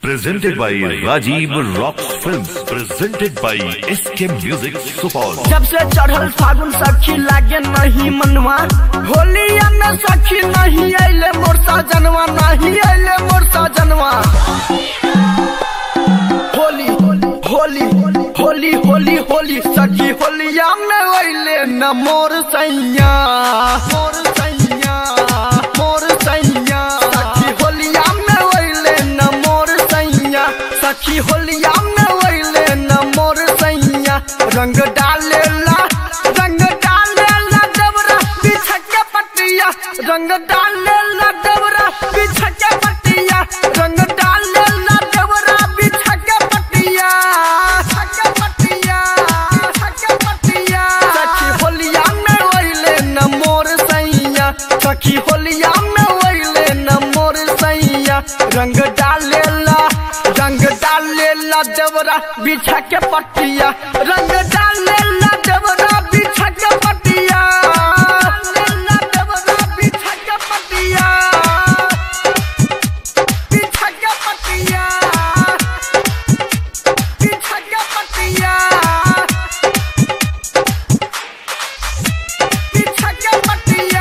Presented by Rajiv Rocks Films. Presented by SK Music Supal. जब से चढ़ल फागुन सखी लागे नहीं मनवा होलिया में सखी नहीं अले मोर सजनवा नहीं अले मोर सजनवा होली होली होली होली होली सखी होलिया में अले न मोर सैया मोर सैया मोर सैया सखी होलिया में अले न मोर सैया सखी होलिया में अले न मोर सैया रंग डालेला रंग डालेला डबरा बिछा के पटिया रंग डालेला डबरा बिछा के पटिया रंग डालेला डबरा बिछा के पटिया के पटिया के पटिया सखी होलिया में ओइले न मोर सैया सखी होलिया में ओइले न मोर सैया रंग डालेला रंग डालेला देवरा बिछा के पटिया रंग डालेला देवरा बिछा के पटिया डालेला देवरा बिछा के पटिया बिछा के पटिया बिछा के पटिया बिछा के पटिया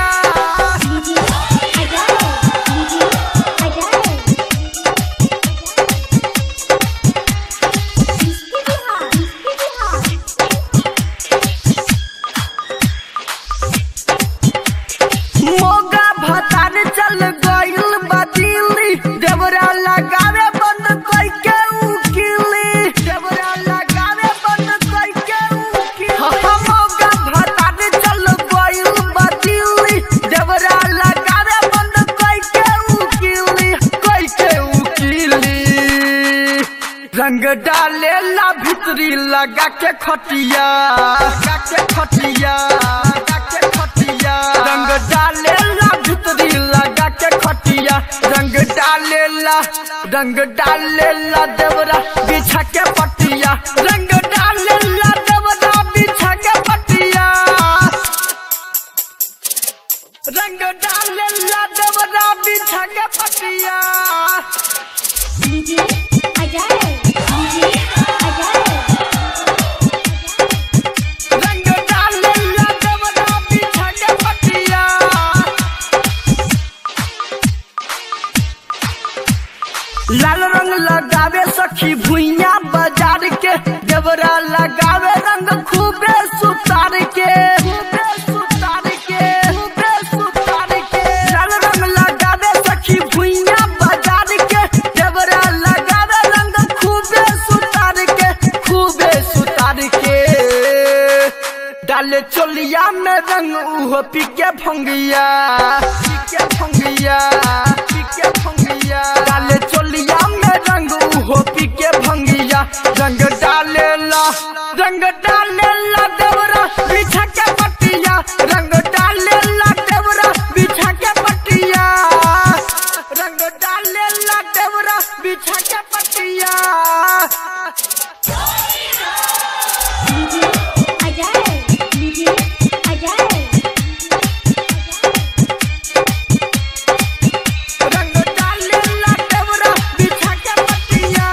मोगा भतार चल गइल बदिली देवरा लगावे बंद कई के उकिली देवरा लगावे बंद कई के उकिली मोगा भतार चल गइल बदिली देवरा लगावे बंद कई के उकिली कई के उकिली रंग डालेला भीतरी लगा के खटिया लगा के खटिया लगा के खटिया रंग डालेला भीतरी लगा के खटिया रंग डालेला रंग डालेला देवरा बिछा के पटिया रंग डालेला देवरा बिछा के पटिया रंग डालेला देवरा बिछा के पटिया रंग डालेला देवरा बिछा के पटिया लाल रंग लगावे सखी भुइया बाजार के देवरा लगावे रंग खूबे सुतार के खूबे सुतार के खूबे सुतार के लाल रंग लगावे सखी भुइया बाजार के देवरा लगावे रंग खूबे सुतार के खूबे सुतार के डाले चोलिया में रंग उहो पीके भंगिया पीके भंगिया पीके भंगिया डाले चोलिया में रंग उहो पीके भंगिया रंग डालेला रंग डालेला देवरा बिछा के पटिया रंग डालेला देवरा बिछा के पटिया रंग डालेला देवरा बिछा के पटिया रंग डालेला देवरा बिछा के पटिया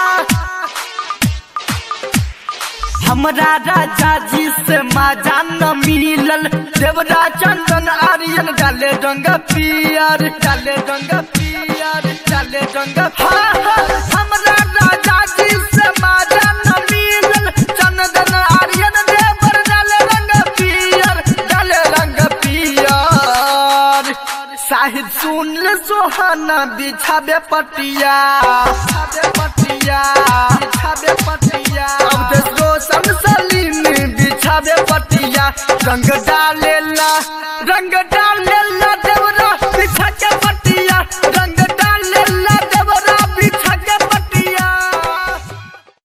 हमरा राजा जी से माजा न मिलल देवरा चंदन आर्यन डाले रंग पियर डाले रंग पियर डाले रंग हाँ, हाँ, हमरा राजा जी से माजा न मिलल चंदन आर्यन देवर डाले रंग पियर डाले रंग पियर साहिद सुन सोहाना बिछाबे पटिया बिछाबे पटिया बिछाबे पटिया अब देश रोशन सलीम बिछाबे पटिया रंग डालेला रंग डाल